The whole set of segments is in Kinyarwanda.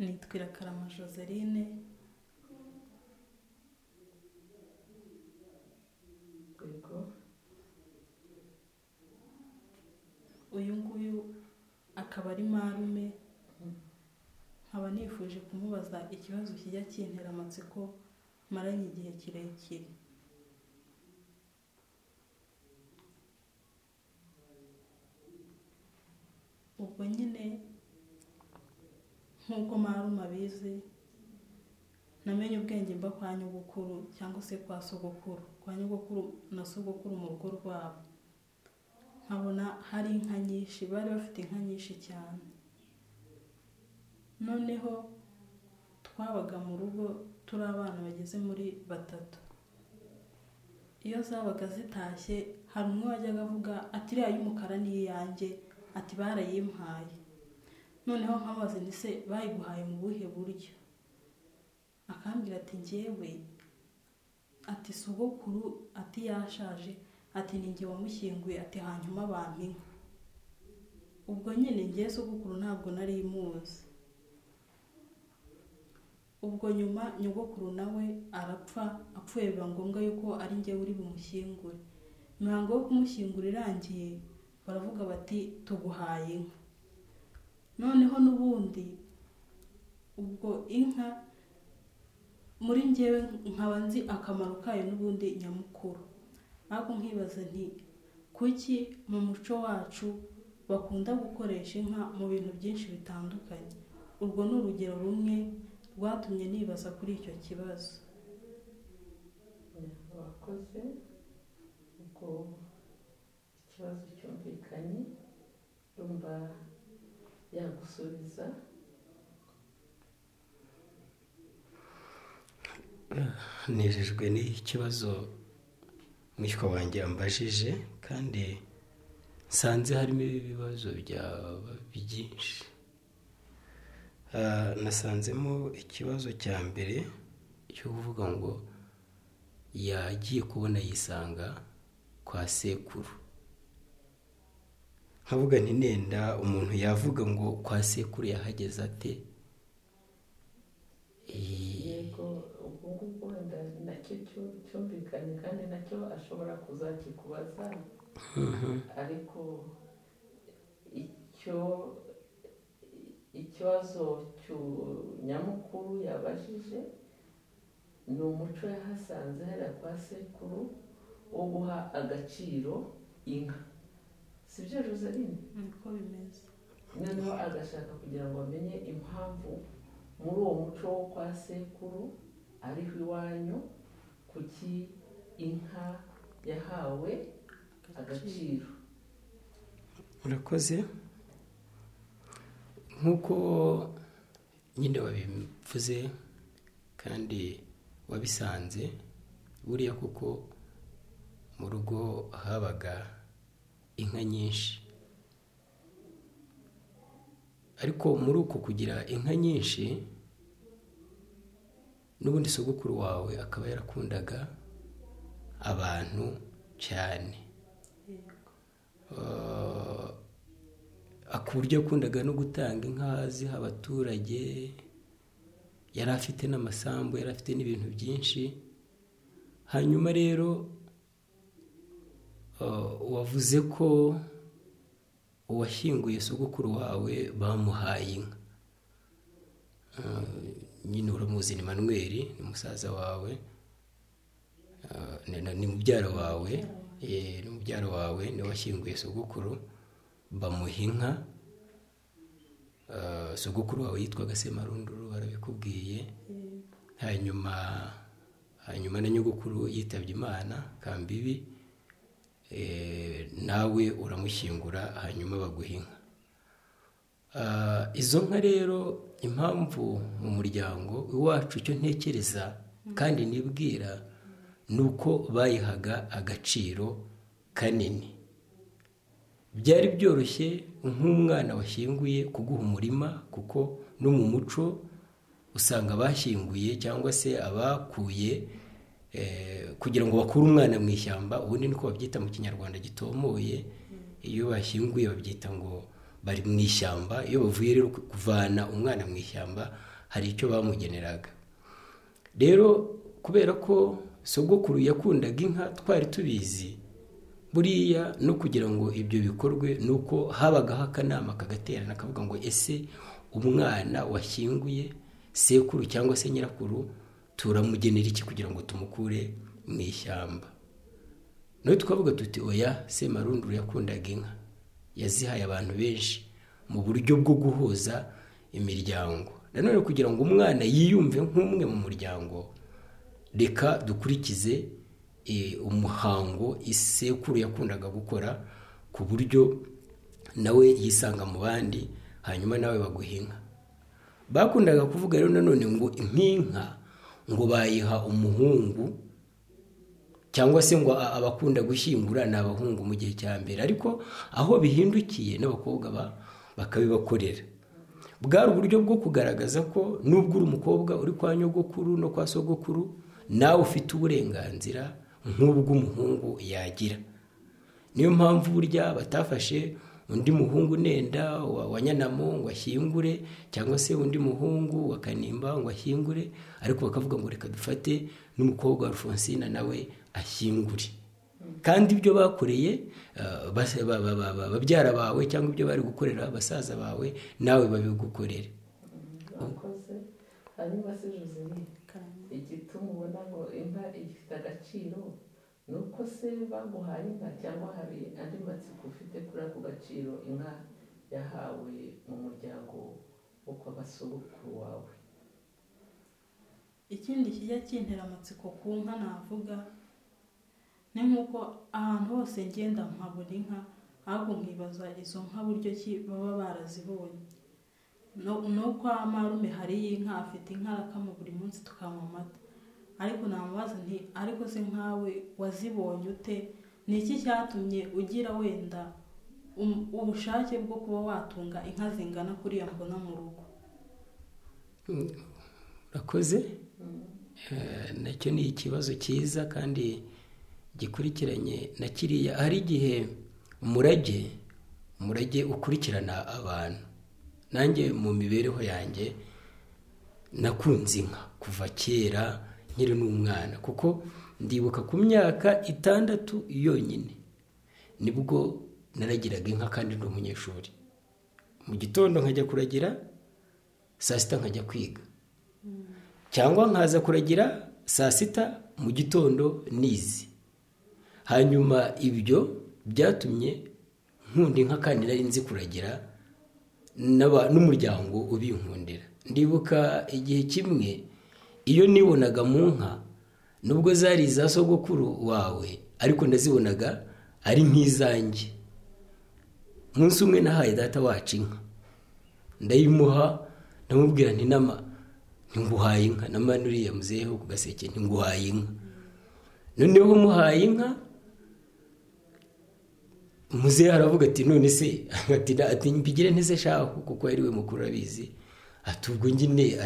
nitwa irakarama joseline yego uyu nguyu akaba ari marume nkaba nifuje kumubaza ikibazo kijya kintera amatsiko maranye igihe kirekire ubwo nyine nk'uko marume abizi namenye ubwenge mba kwa nyogokuru cyangwa se kwa sogokuru kwa nyogokuru na sogokuru mu rugo rwabo nkabona hari inka nyinshi bari bafite inka nyinshi cyane noneho twabaga mu rugo turi abana bageze muri batatu iyo zabaga zitashye hari umwe wajyaga avuga ati iriya y'umukara ni iyanjye ati barayimpaye noneho nkabaze ni se bayiguhaye mu buhe buryo akambwira ati ngewe ati sogokuru ati yashaje ati ni nge wamushyinguye ati hanyuma abantu inka ubwo nyine ngewe sogokuru ntabwo nari imuzi ubwo nyuma nyogokuru nawe arapfa apfuye biba ngombwa yuko ari ngewe uri bumushyingure imihango yo kumushyingura irangiye baravuga bati tuguhaye inka noneho n'ubundi ubwo inka muri ngewe nkaba nzi akamaro kayo n'ubundi nyamukuru ariko nkibaza nti kuki mu muco wacu bakunda gukoresha inka mu bintu byinshi bitandukanye urwo ni urugero rumwe rwatumye nibaza kuri icyo kibazo wakoze ubwo ikibazo cyumvikanye urumva yagusubiza nejejwe n'ikibazo mwishywa wanjye yambajije kandi nsanze harimo ibibazo byaba byinshi Ah, nasanzemo ikibazo cya mbere cyo kuvuga ngo yagiye kubona yisanga kwa sekuru nkavuga nti nenda umuntu yavuga ngo kwa sekuru yahageze ate Eh, yego ubwo ngubwo wenda nacyo cyu- cyumvikanye kandi nacyo ashobora kuzakikubaza ariko icyo ikibazo cyu- nyamukuru yabajije ni umuco yahasanze hariya kwa sekuru wo guha agaciro inka sibyo joseline niko bimeze noneho agashaka kugira ngo amenye impamvu muri uwo muco wo kwa sekuru ariho iwanyu kuki inka yahawe agaciro murakoze nk'uko nyine wabivuze kandi wabisanze buriya kuko mu rugo habaga inka nyinshi ariko muri uko kugira inka nyinshi n'ubundi sogokuru wawe akaba yarakundaga abantu cyane yego Ah, ku buryo yakundaga no gutanga inka ziha abaturage yari afite n'amasambu yari afite n'ibintu byinshi hanyuma rero ah, wavuze ko uwashyinguye sogokuru wawe bamuhaye inka Ah, nyine uramuzi ni manweri ni musaza wawe Ah, ni- ni- ni mubyara wawe eh, ni mubyara wawe niwe washyinguye sogokuru bamuha inka Ah, sogokuru wawe yitwaga semarunduru barabikubwiye yego hanyuma hanyuma na nyogokuru yitabye imana kambibi eh, nawe uramushyingura hanyuma baguha inka Ah, izo nka rero impamvu mu muryango iwacu icyo ntekereza kandi nibwira ni uko bayihaga agaciro kanini byari byoroshye nk'umwana washyinguye kuguha umurima kuko no mu muco usanga abashyinguye cyangwa se abakuye eh, kugira ngo bakure umwana mu ishyamba ubundi niko babyita mu kinyarwanda gitomoye iyo bashyinguye babyita ngo bari mu ishyamba iyo bavuye rero ku- kuvana umwana mu ishyamba hari icyo bamugeneraga rero kubera ko sogokuru yakundaga inka twari tubizi buriya no kugira ngo ibyo bikorwe ni uko habagaho akanama kagaterana kavuga ngo ese umwana washyinguye sekuru cyangwa se nyirakuru turamugenera iki kugira ngo tumukure mu ishyamba nawe twavuga tuti oya semarunduru yakundaga inka yazihaye abantu benshi mu buryo bwo guhuza imiryango nanone kugira ngo umwana yiyumve nk'umwe mu muryango reka dukurikize umuhango isekuru yakundaga gukora ku buryo nawe yisanga mu bandi hanyuma nawe baguha inka bakundaga kuvuga rero nanone ngo nk'inka ngo bayiha umuhungu cyangwa se ngo abakunda gushyingura ni abahungu mu gihe cya mbere ariko aho bihindukiye n'abakobwa bakabibakorera bwari uburyo bwo kugaragaza ko nubwo uri umukobwa uri kwa nyogokuru no kwa sogokuru nawe ufite uburenganzira nk'ubw'umuhungu yagira niyo mpamvu burya batafashe undi muhungu nenda wa nyanamo ngo ashyingure cyangwa se undi muhungu wa kanimba ngo ashyingure ariko bakavuga ngo reka dufate n'umukobwa wa Alphonsine nawe ashyingure kandi ibyo bakoreye babyara bawe cyangwa ibyo bari gukorera basaza bawe nawe babigukorere abakoze hanyuma se josine igituma ubona ngo inka ifite agaciro ni uko se bamuhaye inka cyangwa hari andi matsiko ufite kuri ako gaciro inka yahawe mu muryango wo kwa basogokuru wawe ikindi kijya kintera amatsiko ku nka navuga ni nk'uko ahantu hose ngenda nkabona inka ahubwo nkibaza izo nka buryo ki baba barazibonye no kwa marume hariyo inka afite inka arakama buri munsi tukanywa amata ariko namubaza nti ariko se nkawe wazibonye ute ni iki cyatumye ugira wenda ubushake bwo kuba watunga inka zingana kuriya mbona mu rugo urakoze nacyo ni ikibazo cyiza kandi gikurikiranye na kiriya hari igihe umurage umurage ukurikirana abantu nanjye mu mibereho yanjye nakunze inka kuva kera nkiri n'umwana kuko ndibuka ku myaka itandatu yonyine nibwo naragiraga inka kandi ndi umunyeshuri mu gitondo nkajya kuragira saa sita nkajya kwiga cyangwa nkaza kuragira saa sita mu gitondo nizi hanyuma ibyo byatumye nkunda inka kandi nari nzi kuragira n'umuryango ubinkundira ndibuka igihe kimwe iyo nibonaga mu nka nubwo zari iza sogokuru wawe ariko ndazibonaga ari nk'izanjye umunsi umwe nahaye data wacu inka ndayimuha ndamubwira nti nama ntinguhaye inka nama nuriya muzeho ku gaseke ntinguhaye inka noneho muhaye inka muzehe aravuga ati none se ati mbigire ntese shahu kuko ari we mukuru abizi ati ubwo nyine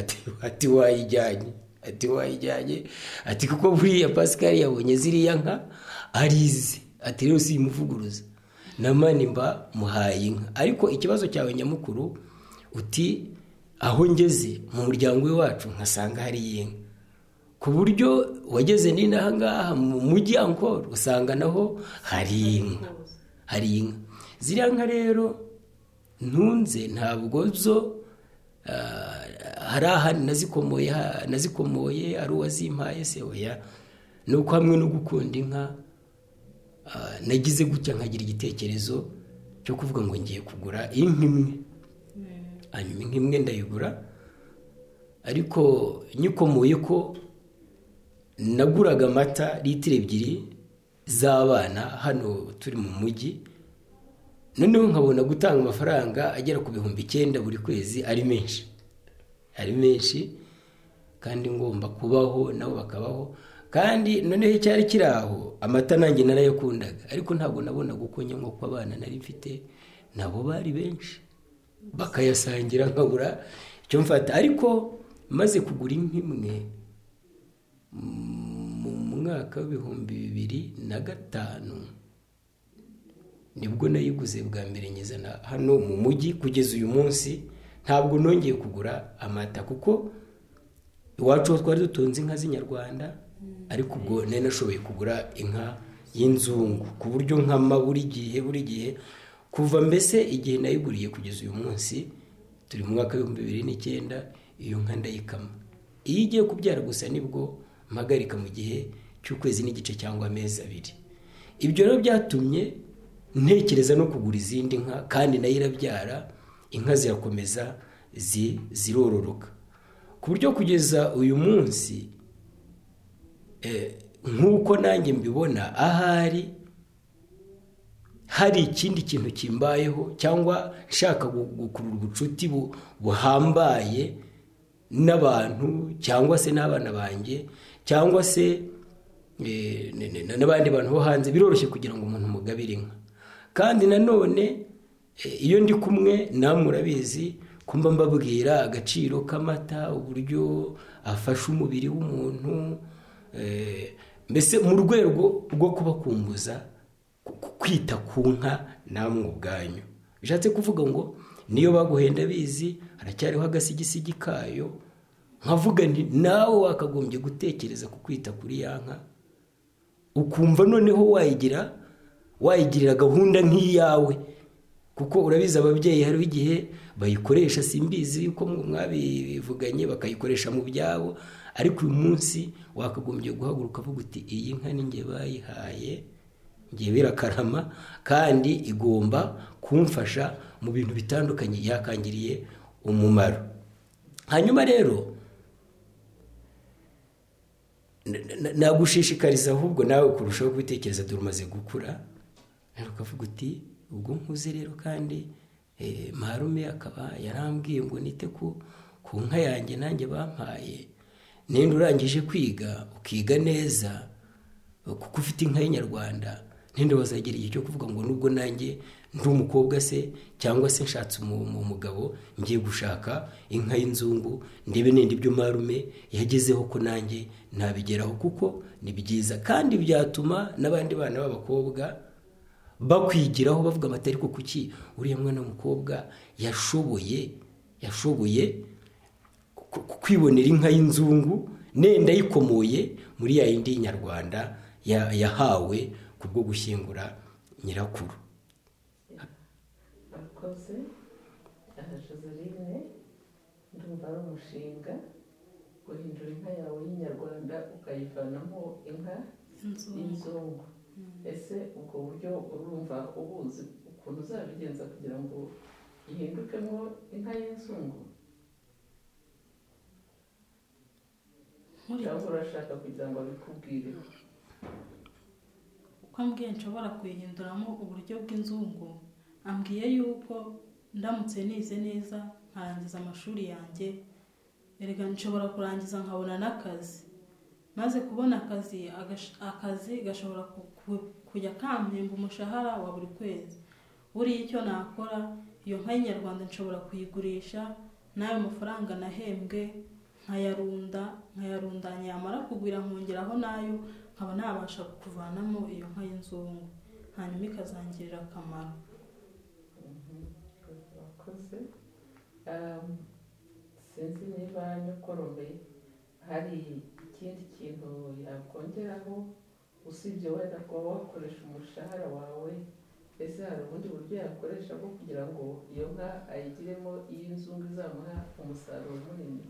ati wayijyanye ati wayijyanye ati kuko buriya pasikari yabonye ziriya nka arize ati rero si imuvuguruza namani mba muhaye inka ariko ikibazo cyawe nyamukuru uti aho ngeze mu muryango wacu nkasanga hari inka ku buryo wageze n'inahangaha mu mujyi ankoro usanga naho hari inka hari inka ziriya nka rero ntunze ntabwo zo hari ahandi nazikomoye ari uwazimpaye se oya ni uko hamwe no gukunda inka nagize gutya nkagira igitekerezo cyo kuvuga ngo ngiye kugura inka imwe hanyuma inka imwe ndayigura ariko nyikomoye ko naguraga amata litiro ebyiri z'abana hano turi mu mujyi noneho nkabona gutanga amafaranga agera ku bihumbi icyenda buri kwezi ari menshi ari menshi kandi ngomba kubaho nabo bakabaho kandi noneho icyari kiri aho amata nanjye narayakundaga ariko ntabwo nabonaga uko nyanywa ko abana nari mfite nabo bari benshi bakayasangira nkabura icyo mfata ariko maze kugura inka imwe mwaka w'ibihumbi bibiri na gatanu nibwo nayiguze bwa mbere nyizana hano mu mujyi kugeza uyu munsi ntabwo nongeye kugura amata kuko iwacu ho twari dutunze inka z'inyarwanda ariko ubwo nari nashoboye kugura inka y'inzungu ku buryo nkama buri gihe buri gihe kuva mbese igihe nayiguriye kugeza uyu munsi turi mu mwaka w'ibihumbi bibiri n'icyenda iyo nka ndayikama iyo igiye kubyara gusa nibwo mpagarika mu gihe cy'ukwezi n'igice cyangwa amezi abiri ibyo rero byatumye ntekereza no kugura izindi nka kandi nayo irabyara inka zirakomeza zirororoka ku buryo kugeza uyu munsi nk'uko nanjye mbibona ahari hari ikindi kintu kimbayeho cyangwa nshaka gukurura ubucuti buhambaye n'abantu cyangwa se n'abana banjye cyangwa se n'abandi bantu bo hanze biroroshye kugira ngo umuntu mugabire inka kandi nanone iyo ndi kumwe namwe urabizi kumba mbabwira agaciro k'amata uburyo afasha umubiri w'umuntu mbese mu rwego rwo kubakumbuza kwita ku nka namwe ubwanyu bishatse kuvuga ngo niyo baguhenda bizi haracyariho agasigisigi kayo nkavuga nti nawe wakagombye gutekereza ku kwita kuri ya nka ukumva noneho wayigira wayigirira gahunda nk'iyawe kuko urabizi ababyeyi hariho igihe bayikoresha simbizi yuko mwabivuganye bakayikoresha mu byabo ariko uyu munsi wakagombye guhaguruka avuga uti iyi nka ninjye bayihaye ngiye birakarama kandi igomba kumfasha mu bintu bitandukanye yakangiriye umumaro hanyuma rero nagushishikariza ahubwo nawe kurushaho kubitekereza dore umaze gukura ukavuga uti ubwo nkuze rero kandi marume akaba yarambwiye ngo nite ku nka yanjye nanjye bampaye nenda urangije kwiga ukiga neza kuko ufite inka y'inyarwanda ninde wazagera igihe cyo kuvuga ngo nubwo nanjye ndi umukobwa se cyangwa se nshatse umugabo ngiye gushaka inka y'inzungu ndebe nenda ibyo marume yagezeho ko nanjye nabigeraho kuko ni byiza kandi byatuma n'abandi bana b'abakobwa bakwigiraho bavuga amata ariko kuki uriya mwana w'umukobwa yashoboye yashoboye kwibonera inka y'inzungu nenda ayikomoye muri ya yindi y'inyarwanda yahawe ku bwo gushyingura nyirakuru abakozi joseline ndumva ari umushinga guhindura inka yawe y'inyarwanda ukayivanamo inka y'inzungu ese ubwo buryo urumva ubuzi ukuntu uzabigenza kugira ngo ihindukemo inka y'inzungu cyangwa urashaka kugira ngo abikubwire uko ambwiye nshobora kuyihinduramo uburyo bw'inzungu ambwiye yuko ndamutse nize neza nkarangiza amashuri yanjye erega nshobora kurangiza nkabona n'akazi maze kubona akazi akazi gashobora kujya kampemba umushahara wa buri kwezi buriya icyo nakora iyo nka y'inyarwanda nshobora kuyigurisha n'ayo mafaranga nahembwe nkayarunda nkayarundanya yamara kugwira nkongeraho nayo nkaba nabasha kuvanamo iyo nka y'inzungu hanyuma ikazangirira akamaro wakoze sinzi niba nyokorome hari ikindi kintu yakongeraho usibye wenda kuba wakoresha umushahara wawe ese hari ubundi buryo yakoresha bwo kugira ngo iyo nka ayigiremo iy'inzungu izamuha umusaruro munini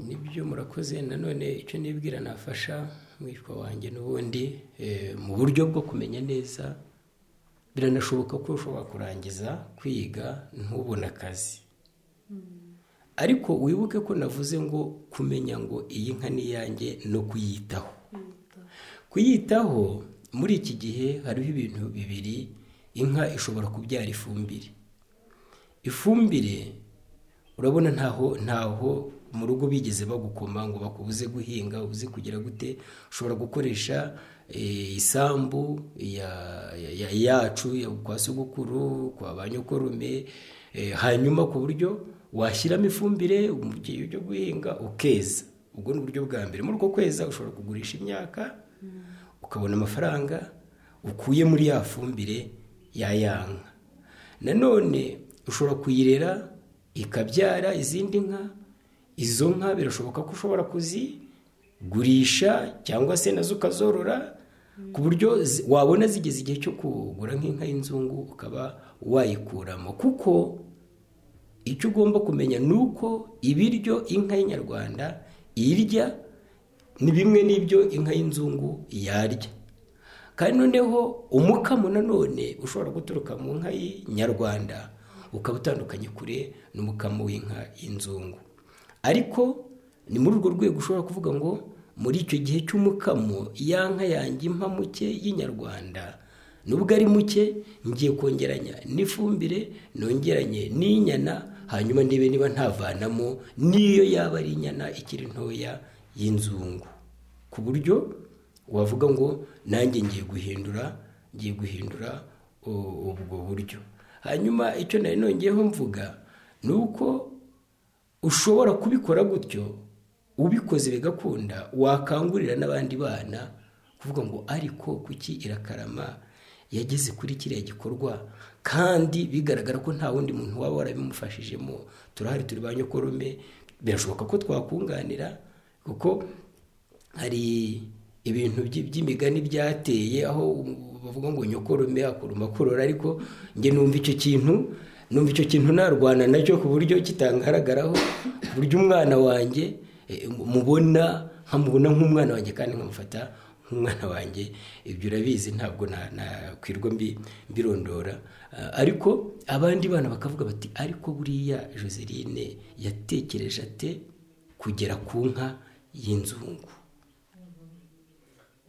nibyo murakoze nanone icyo nibwira nafasha mwishwa wanjye n'ubundi mu buryo bwo kumenya neza biranashoboka ko ushobora kurangiza kwiga ntubone akazi ariko wibuke ko navuze ngo kumenya ngo iyi nka ni iyanjye no kuyitaho kuyitaho muri iki gihe hariho ibintu bibiri inka ishobora kubyara ifumbire ifumbire urabona ntaho ntaho mu rugo bigeze bagukoma ngo bakubuze guhinga ubuze kugira gute ushobora gukoresha isambu yacu kwa sogokuru kwa ba nyokorume hanyuma ku buryo washyiramo ifumbire mu gihe cyo guhinga ukeza ubwo ni uburyo bwa mbere muri uko kweza ushobora kugurisha imyaka ukabona amafaranga ukuye muri ya fumbire ya yanka nanone ushobora kuyirera ikabyara izindi nka izo nka birashoboka ko ushobora kuzigurisha cyangwa se nazo ukazorora ku buryo zi- wabona zigeze igihe cyo kugura nk'inka y'inzungu ukaba wayikuramo kuko icyo ugomba kumenya ni uko ibiryo inka y'inyarwanda irya ni bimwe n'ibyo inka y'inzungu yarya kandi noneho umukamo nanone ushobora guturuka mu nka y'inyarwanda ukaba utandukanye kure n'umukamo w'inka y'inzungu ariko ni muri urwo rwego ushobora kuvuga ngo muri icyo gihe cy'umukamo ya nka yanjye impa muke y'inyarwanda nubwo ari muke ngiye kongeranya n'ifumbire nongeranye n'inyana hanyuma ndebe niba ntavanamo n'iyo yaba ari inyana ikiri ntoya y'inzungu ku buryo wavuga ngo nanjye ngiye guhindura ngiye guhindura u- ubwo buryo hanyuma icyo nari nongeyeho mvuga ni uko ushobora kubikora gutyo ubikoze bigakunda wakangurira n'abandi bana kuvuga ngo ariko kuki irakarama yageze kuri kiriya gikorwa kandi bigaragara ko nta wundi muntu waba warabimufashijemo turahari turi ba nyokorume birashoboka ko twakunganira kuko hari ibintu by- by'imigani byateye aho bavuga ngo nyokorume akuruma kurora ariko njye numva icyo kintu numva icyo kintu narwana nacyo ku buryo kitangaragaraho ku buryo umwana wanjye eh, mubona nkamubona nk'umwana wanjye kandi nkamufata nk'umwana wanjye ibyo urabizi ntabwo na- nakwirwa mbi- mbirondora Ah, ariko abandi bana bakavuga bati ariko buriya joseline yatekereje ate kugera ku nka y'inzungu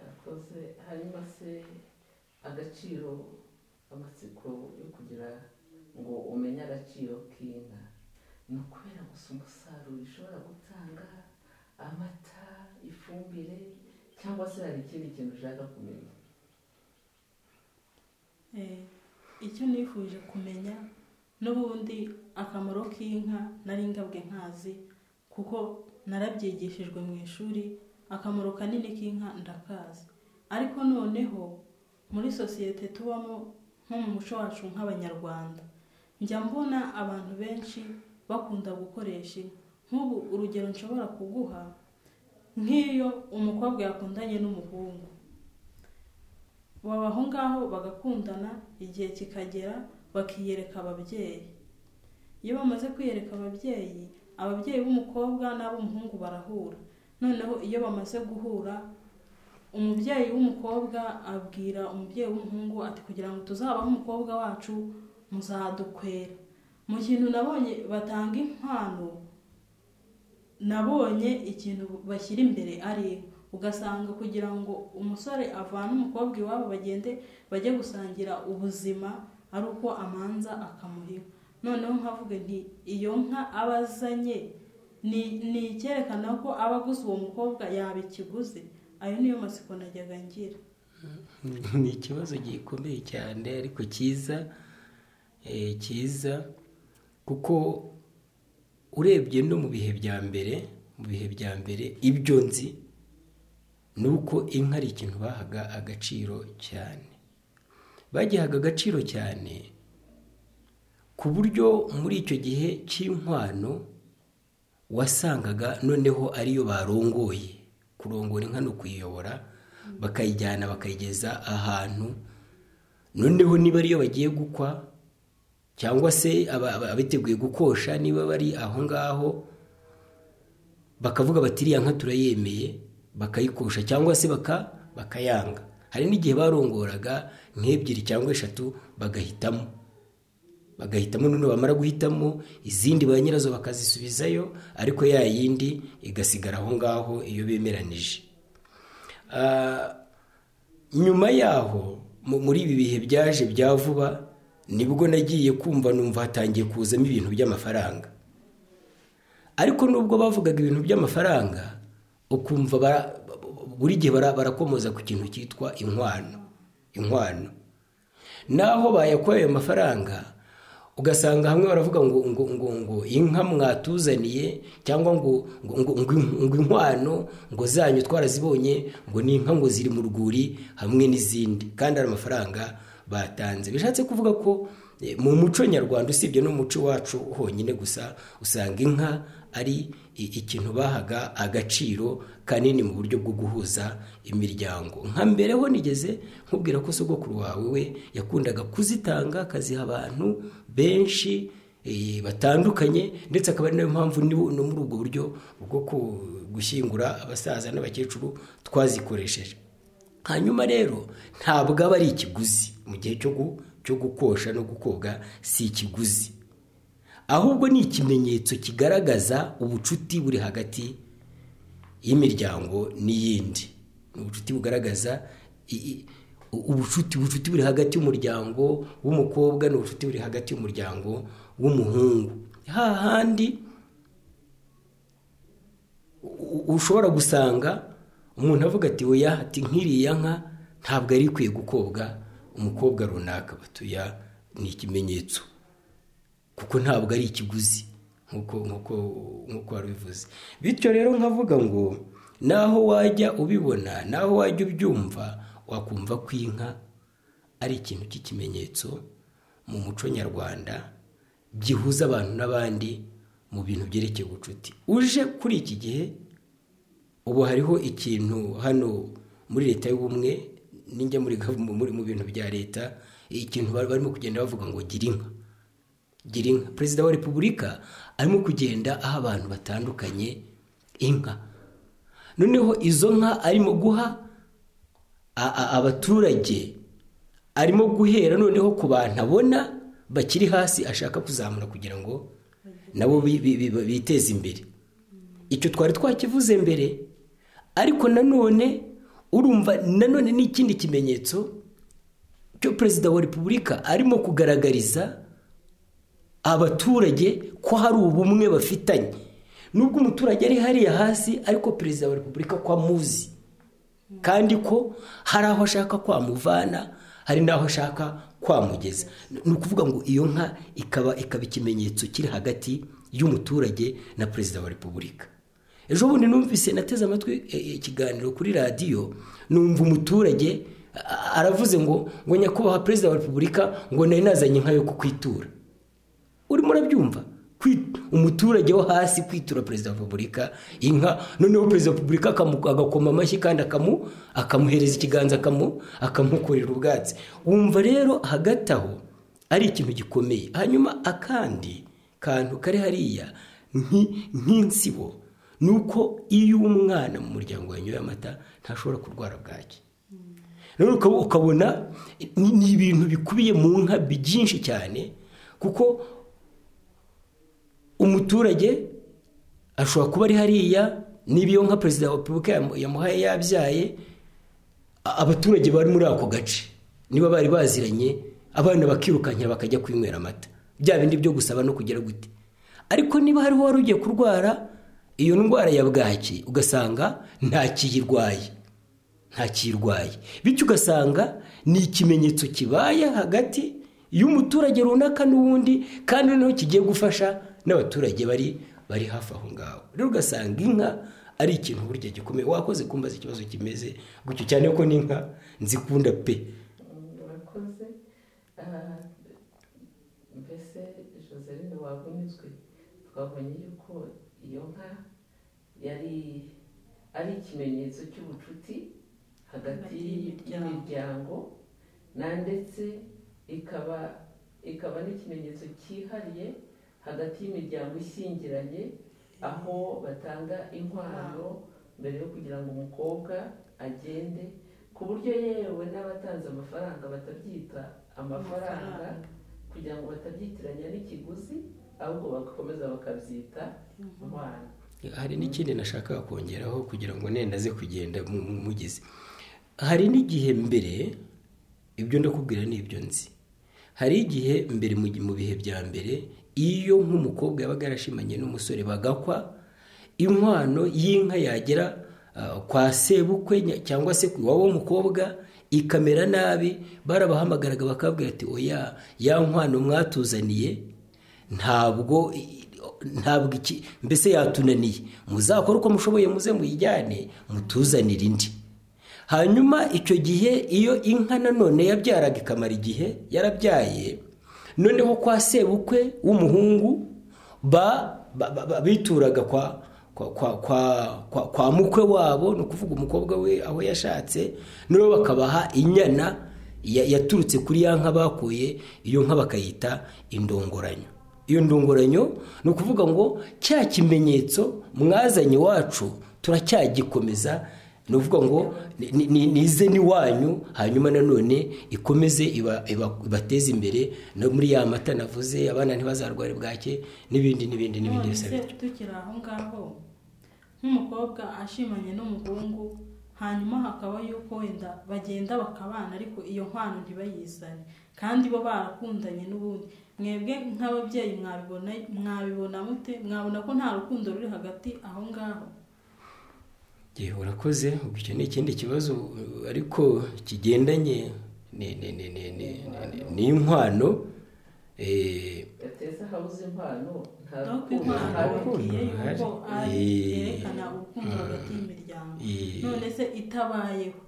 yakoze hanyuma se agaciro amatsiko yo kugira ngo umenye agaciro k'inka ni ukubera gusa umusaruro ishobora gutanga amata ifumbire cyangwa se hari ikindi kintu ushaka kumenya Eh, icyo nifuje kumenya n'ubundi akamaro k'inka nari ngabwe nkazi kuko narabyigishijwe mu ishuri akamaro kanini k'inka ndakazi ariko noneho muri sosiyete tubamo nko mu muco wacu nk'abanyarwanda njya mbona abantu benshi bakunda gukoresha inka nk'ubu urugero nshobora kuguha nk'iyo umukobwa yakundanye n'umuhungu baba aho ngaho bagakundana igihe kikagera bakiyereka ababyeyi iyo bamaze kwiyereka ababyeyi ababyeyi b'umukobwa n'ab'umuhungu barahura noneho iyo bamaze guhura umubyeyi w'umukobwa abwira umubyeyi w'umuhungu ati kugira ngo tuzabahe umukobwa wacu muzadukwera mu kintu nabonye batanga impano nabonye ikintu bashyira imbere ari inka. ugasanga kugira ngo umusore avane umukobwa iwabo bagende bajye gusangira ubuzima ari uko amanza akamuhiga noneho nkavuga nti iyo nka aba azanye ni ni icyerekana ko aba aguze uwo mukobwa yaba ikiguzi ayo niyo masiko najyaga ngira ni ikibazo gikomeye cyane ariko cyiza eh, cyiza kuko urebye no mu bihe bya mbere mu bihe bya mbere ibyo nzi ni uko inka ari ikintu bahaga agaciro cyane bagihaga agaciro cyane ku buryo muri icyo gihe cy'inkwano wasangaga noneho ariyo barongoye kurongora inka ni ukuyiyobora bakayijyana bakayigeza ahantu noneho niba ariyo bagiye gukwa cyangwa se aba- aba- abiteguye gukosha niba bari aho ngaho bakavuga bati iriya nka turayemeye bakayikosha cyangwa se baka bakayanga hari n'igihe barongoraga nk'ebyiri cyangwa eshatu bagahitamo bagahitamo noneho bamara guhitamo izindi ba nyirazo bakazisubizayo ariko ya yindi igasigara aho ngaho iyo bemeranije Ah, nyuma yaho mu- muri ibi bihe byaje bya vuba nibwo nagiye kumva numva hatangiye kuzamo ibintu by'amafaranga ariko nubwo bavugaga ibintu by'amafaranga ukumva bara- buri gihe bara- barakomoza ku kintu cyitwa inkwano inkwano naho bayakuye ayo mafaranga ugasanga hamwe baravuga ngo ngo ngo ngo inka mwatuzaniye cyangwa ngo ngo ngo ngo in- ngo inkwano ngo zanyu twarazibonye ngo ni inka ngo ziri mu rwuri hamwe n'izindi kandi hari amafaranga batanze bishatse kuvuga ko eh, mu muco nyarwanda usibye n'umuco wacu honyine gusa usanga inka ari i- ikintu bahaga agaciro kanini mu buryo bwo guhuza imiryango nka mbere ho nigeze nkubwira ko sogokuru wawe we yakundaga kuzitanga akaziha abantu benshi eh, batandukanye ndetse akaba ari nayo mpamvu ni no muri ubwo buryo bwo ku- gushyingura abasaza n'abakecuru twazikoresheje hanyuma rero ntabwo aba ari ikiguzi mu gihe cyo gu- cyo gukosha no gukoga si ikiguzi ahubwo ni ikimenyetso kigaragaza ubucuti buri hagati y'imiryango n'iyindi ni ubucuti bugaragaza i- i- u- ubucuti ubucuti buri hagati y'umuryango w'umukobwa n'ubucuti buri hagati y'umuryango w'umuhungu hahandi u- ushobora gusanga umuntu avuga ati oya ati nk'iriya nka ntabwo ari ikwiye gukobwa umukobwa runaka batuya ni ikimenyetso kuko ntabwo ari ikiguzi nk'uko nk'uko nk'uko wabivuze bityo rero nkavuga ngo naho wajya ubibona naho wajya ubyumva wakumva ko inka ari ikintu cy'ikimenyetso mu muco nyarwanda gihuza abantu n'abandi mu bintu byerekeye ubucuti uje kuri iki gihe ubu hariho ikintu hano muri leta y'ubumwe n'injya muri gavu- muri- mu bintu bya leta ikintu bari- barimo kugenda bavuga ngo gira inka gira inka perezida wa repubulika arimo kugenda aha abantu batandukanye inka noneho izo nka arimo guha a- a- abaturage arimo guhera noneho ku bantu abona bakiri hasi ashaka kuzamura kugira ngo nabo bi- bi- bi- biteze imbere icyo twari twakivuze mbere ariko nanone urumva nanone ni ikindi kimenyetso cyo perezida wa repubulika arimo kugaragariza abaturage ko hari ubumwe bafitanye nubwo umuturage ari hariya hasi ariko perezida wa repubulika ko amuzi kandi ko hari aho ashaka kwamuvana hari n'aho ashaka kwamugeza ni ukuvuga ngo iyo nka ikaba ikaba ikimenyetso kiri hagati y'umuturage na perezida wa repubulika ejo bundi numvise nateze amatwi eh, eh, ikiganiro kuri radiyo numva umuturage a- a- aravuze ngo ngo nyakubahwa perezida wa repubulika ngo nari nazanye inka yo kukwitura urimo urabyumva Kwi- umuturage wo hasi kwitura perezida wa repubulika inka noneho perezida wa repubulika akamu- agakoma amashyi kandi akamu akamuhereza ikiganza akamu akamukorera ubwatsi wumva rero hagati aho ari ikintu gikomeye hanyuma akandi kantu kari hariya nki- nk'insibo ni uko iyo umwana mu muryango wanyoye amata ntashobora kurwara bwaki rero ukaba- ukabona ni ni ibintu bikubiye mu nka byinshi cyane kuko umuturage ashobora kuba ari hariya niba iyo nka perezida wa repubulika yamu- yamuhaye yabyaye a- abaturage bari muri ako gace niba bari baziranye abana bakirukankira bakajya kwinywera amata bya bindi byo gusaba no kugera gute ariko niba hariho wari ugiye kurwara iyo ndwara ya bwaki ugasanga ntakiyirwaye ntakirwaye bityo ugasanga ni ikimenyetso kibaye hagati y'umuturage runaka n'uwundi kandi noneho kigiye gufasha n'abaturage bari bari hafi aho ngaho rero ugasanga inka ari ikintu burya gikomeye wakoze kumbaza ikibazo kimeze gutyo cyane ko n'inka nzikunda pe murakoze Ah, mbese joseline wavunyuzwe twabonye yuko iyo nka yari ari ikimenyetso cy'ubucuti hagati Hagati y'imiryango na ndetse ikaba ikaba n'ikimenyetso cyihariye hagati y'imiryango ishyingiranye aho batanga inkwano mbere yo kugira ngo umukobwa agende ku buryo yewe n'abatanze amafaranga batabyita amafaranga Amafaranga. kugira ngo batabyitiranya n'ikiguzi ahubwo bagakomeza bakabyita inkwano hari n'ikindi nashakaga kongeraho kugira ngo nenda aze kugenda mu- mu- mugeze hari n'igihe mbere ibyo ndakubwira ni ibyo nzi hari igihe mbere mu gi- mu bihe bya mbere iyo nk'umukobwa yabaga yarashimanye n'umusore bagakwa inkwano y'inka yagera ah, kwa sebukwe nya- cyangwa se ku iwabo w'umukobwa ikamera nabi barabahamagaraga bakabwira ati oya ya nkwano mwatuzaniye ntabwo ntabwo iki mbese yatunaniye muzakore uko mushoboye muze muyijyane mutuzanire indi hanyuma icyo gihe iyo inka nanone yabyaraga ikamara igihe yarabyaye noneho kwa sebukwe w'umuhungu bituraga kwa kwa mukwe wabo ni ukuvuga umukobwa we aho yashatse noneho bakabaha inyana yaturutse kuri ya nka bakuye iyo nka bakayita indongoranyo iyo ndongoranyo ni ukuvuga ngo cya kimenyetso mwazanye wacu turacyagikomeza ni ukuvuga ngo nize n'iwanyu hanyuma nanone ikomeze ibateze imbere no muri ya mata navuze abana ntibazarware bwake n'ibindi n'ibindi n'ibindi bisa bityo tukiri aho ngaho nk'umukobwa ashimanye n'umuhungu hanyuma hakaba yuko wenda bagenda bakabana ariko iyo nkwano ntibayizane kandi bo barakundanye n'ubundi mwebwe nk'ababyeyi mwabibona mute mwabona ko nta rukundo ruri hagati aho ngaho yewe urakoze icyo ni ikindi kibazo ariko kigendanye n'inkwano gateza habuze inkwano nta rukundo hariyo ari yerekana urukundo hagati y'imiryango none se itabayeho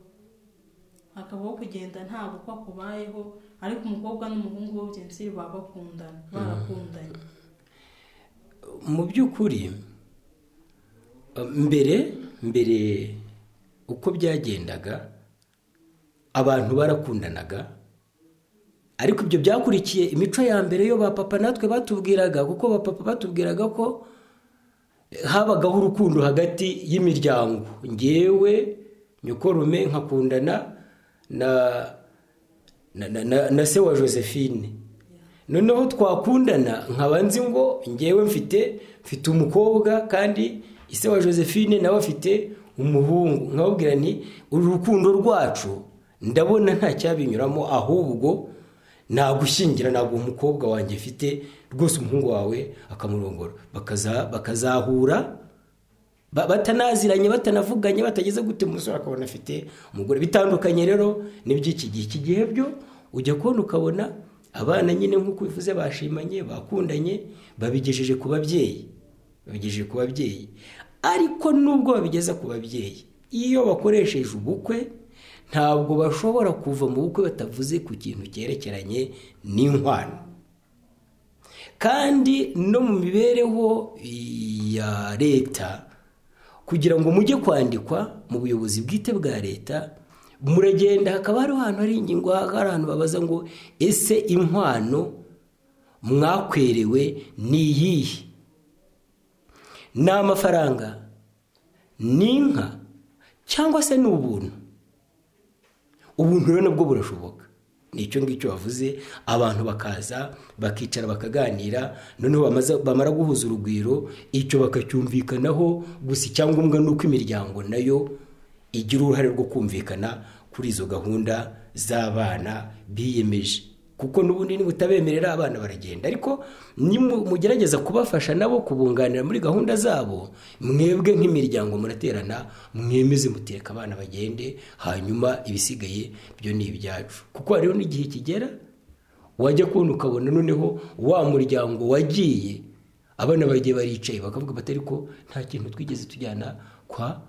hakabaho kugenda nta gukwa kubayeho ariko umukobwa n'umuhungu bo byinshi baba bakundana barakundanye mu by'ukuri mbere mbere uko byagendaga abantu barakundanaga ariko ibyo byakurikiye imico ya mbere yo ba papa natwe batubwiraga kuko ba papa batubwiraga ko habagaho urukundo hagati y'imiryango ngewe nyukorume nkakundana na se wa josephine noneho twakundana nkaba nzi ngo ngewe mfite mfite umukobwa kandi ise wa josephine nawe afite umuhungu nkababwira ni uru rukundo rwacu ndabona nta cyabinyuramo ahubwo nagushyingira ntabwo umukobwa wanjye mfite rwose umuhungu wawe akamurongora bakazahura batanaziranye batanavuganye batageze gute umusore akabona afite umugore bitandukanye rero n'iby'iki gihe iki gihe byo ujya kubona ukabona abana nyine nk'uko bivuze bashimanye bakundanye babigejeje ku babyeyi babigejeje ku babyeyi ariko nubwo babigeza ku babyeyi iyo bakoresheje ubukwe ntabwo bashobora kuva mu bukwe batavuze ku kintu cyerekeranye n'inkwano kandi no mu mibereho ya leta kugira ngo mujye kwandikwa mu buyobozi bwite bwa leta muragenda hakaba hariho ahantu hari ingingo hari ahantu babaza ngo ese inkwano mwakwerewe ni iyihe ni amafaranga ni inka cyangwa se ni ubuntu ubuntu rero nabwo burashoboka ni icyo ngicyo bavuze abantu bakaza bakicara bakaganira noneho bamara guhuza urugwiro icyo bakacyumvikanaho gusa icyangombwa ni uko imiryango nayo igira uruhare rwo kumvikana kuri izo gahunda z'abana biyemeje kuko n'ubundi nibutabemerera abana baragenda ariko mugerageza kubafasha nabo kubunganira muri gahunda zabo mwebwe nk'imiryango muraterana mwemeze mutereka abana bagende hanyuma ibisigaye byo ni ibyacu kuko hariho n'igihe kigera wajya kubona ukabona noneho wa muryango wagiye abana bagiye baricaye bakavuga bati ariko nta kintu twigeze tujyana kwa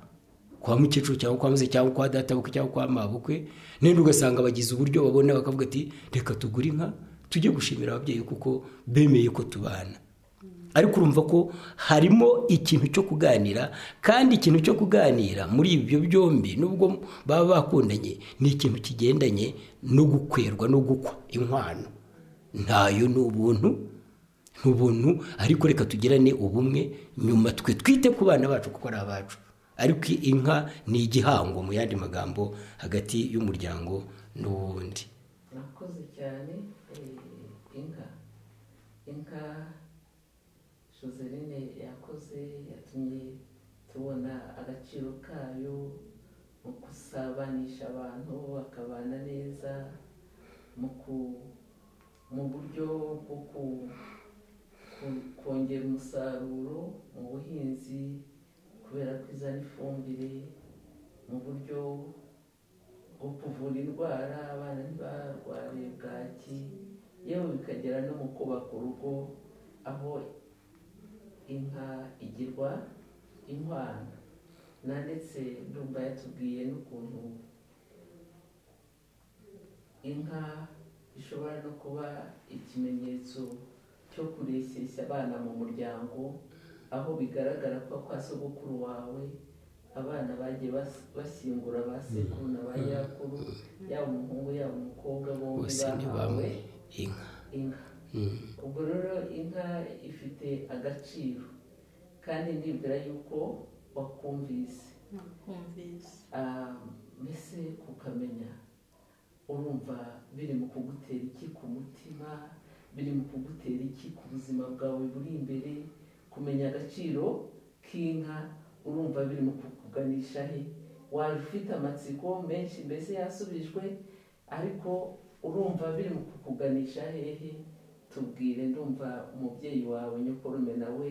kwa mukecuru cyangwa kwa muze cyangwa kwa databukwe cyangwa kwa mabukwe nenda ugasanga bagize uburyo babona bakavuga ati reka tugure inka tujye gushimira ababyeyi kuko bemeye ko tubana ariko urumva ko harimo ikintu cyo kuganira kandi ikintu cyo kuganira muri ibyo byombi nubwo baba bakundanye ni ikintu kigendanye no gukwerwa no gukwa inkwano ntayo ni ubuntu ni ubuntu ariko reka tugirane ubumwe nyuma twe twite ku bana bacu kuko ari abacu ariko inka ni igihango mu yandi magambo hagati y'umuryango n'uwundi murakoze cyane inka inka joseline yakoze yatumye tubona agaciro kayo mu gusabanisha abantu bakabana neza mu buryo bwo kongera umusaruro mu buhinzi kubera ko izana ifumbire mu buryo bwo kuvura indwara abana ntibarware bwaki yewe bikagera no mu kubaka urugo aho inka igirwa inkwano na ndetse ndumva yatubwiye n'ukuntu inka ishobora no kuba ikimenyetso cyo kureshyeshya abana mu muryango aho bigaragara ko kwa sogokuru wawe abana bagiye bas- bashyingura ba sekuru na ba nyakuru yaba umuhungu yaba umukobwa bombi bose ni bahawe bamwe inka inka Mm. ubwo rero inka ifite agaciro kandi nibwira yuko wakumvise nakumvise Ah, mbese kukamenya urumva biri mu kugutera iki ku mutima biri mu kugutera iki ku buzima bwawe buri imbere kumenya agaciro k'inka urumva biri mu kukuganisha he waba ufite amatsiko menshi mbese yasubijwe ariko urumva biri mu kukuganisha hehe tubwire ndumva umubyeyi wawe nyokorume nawe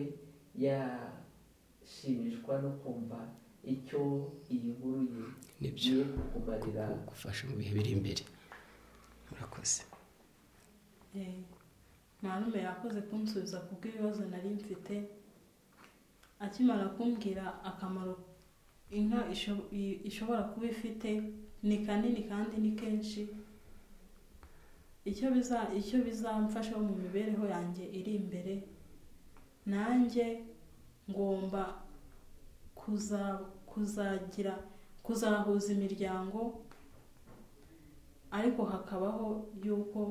yashimishwa no kumva icyo iyi nkuru ye nibyo igiye kukumarira gufasha mu bihe biri imbere murakoze Eh, marume yakoze kunsubiza ku bw'ibibazo nari mfite akimara kumbwira akamaro inka isho- i- ishobora kuba ifite ni kanini kandi ni kenshi icyo biza icyo bizamfasha mu mibereho yanjye iri imbere nanjye ngomba kuza kuzagira kuzahuza imiryango ariko hakabaho y'uko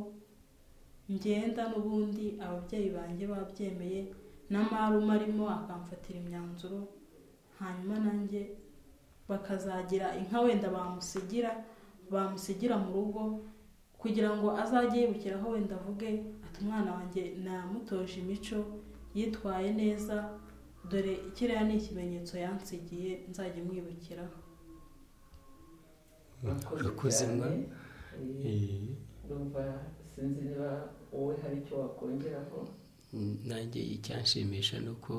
ngenda n'ubundi ababyeyi banjye babyemeye na marume arimo akamfatira imyanzuro hanyuma nanjye bakazagira inka wenda bamusigira bamusigira mu rugo kugira ngo azajye yibukiraho wenda avuge ati umwana wanjye namutoje imico yitwaye neza dore kiriya ni ikimenyetso yansigiye nzajya mwibukiraho murakoze mwa Eh, ndumva sinzi niba wowe hari icyo wakongeraho nanjye icyanshimisha ni uko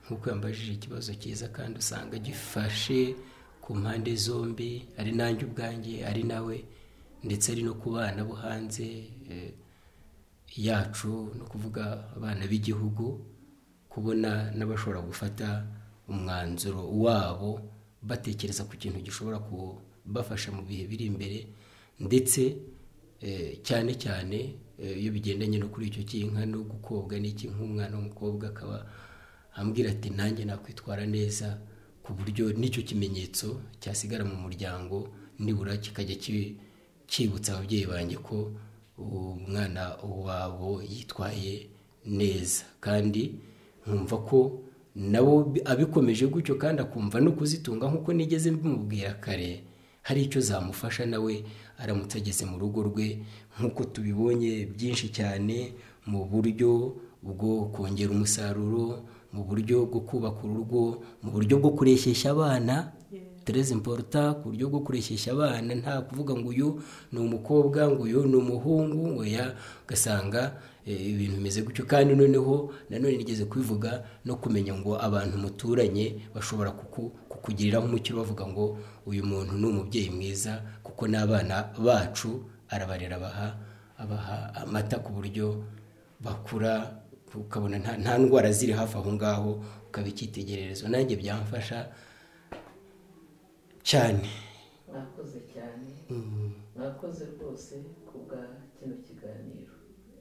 nk'uko yambajije ikibazo cyiza kandi usanga gifashe ku mpande zombi ari nanjye ubwanjye ari nawe ndetse ari no ku bana bo hanze eh, yacu no kuvuga abana b'igihugu kubona n'abashobora gufata umwanzuro wabo batekereza ku kintu gishobora kubafasha mu bihe biri imbere ndetse eh, cyane cyane eh, iyo bigendanye no kuri icyo cy'inka no gukobwa n'iki nk'umwana w'umukobwa akaba ambwira ati nanjye nakwitwara neza ku buryo n'icyo kimenyetso cyasigara mu muryango nibura kikajya ki- cyibutsa ababyeyi banjye ko umwana wabo yitwaye neza kandi nkumva ko nabo bi- abikomeje gutyo kandi akumva no kuzitunga nk'uko nigeze mbimubwira kare hari icyo zamufasha nawe aramutse ageze mu rugo rwe nk'uko tubibonye byinshi cyane mu buryo bwo kongera umusaruro mu buryo bwo kubaka urugo mu buryo bwo kureshyeshya abana tereze imporuta ku buryo bwo kureshyeshya abana nta kuvuga ngo uyu ni umukobwa ngo uyu ni umuhungu oya ugasanga eh, ibintu bimeze gutyo kandi noneho nanone nigeze kubivuga no kumenya ngo abantu muturanye bashobora kuku- kukugiriraho umucyo bavuga ngo uyu muntu ni umubyeyi mwiza kuko n'abana bacu arabarera abaha abaha amata ku buryo bakura ukabona nta, nta ndwara ziri hafi aho ngaho ukaba icyitegererezo nanjye byamfasha cyane mwakoze cyane Mm. mwakoze rwose kubwa kino kiganiro